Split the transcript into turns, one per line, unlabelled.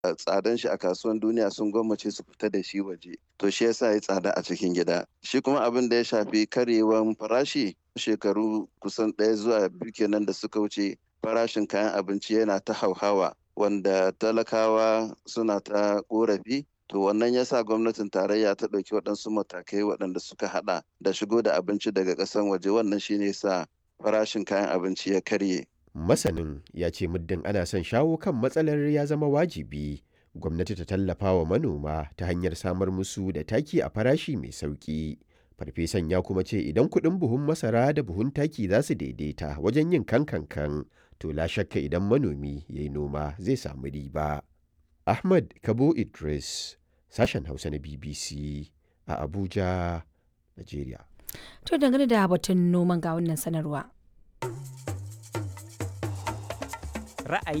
tsadan shi a kasuwan duniya sun gwammace su fita da shi waje to shi yasa ya tsada a cikin gida shi kuma abin da ya shafi karyewan farashi shekaru kusan ɗaya zuwa biyu kenan da suka wuce farashin kayan abinci yana ta hauhawa wanda talakawa suna ta korafi to wannan yasa gwamnatin tarayya ta ɗauki waɗansu matakai waɗanda suka haɗa da shigo da abinci daga ƙasan waje wannan shine sa farashin kayan abinci ya karye
Masanin ya ce muddin ana son shawo kan matsalar ya zama wajibi gwamnati ta tallafa wa manoma ta hanyar samar musu da taki a farashi mai sauƙi. Farfesan ya kuma ce idan kuɗin buhun masara da buhun taki za su daidaita wajen yin kankankan to la shakka idan manomi ya yi noma zai samu riba. Ahmad Kabo Idris, sashen Hausa na BBC a Abuja, Najeriya.
To dangane da batun noman ga wannan sanarwa.
Ra'ayi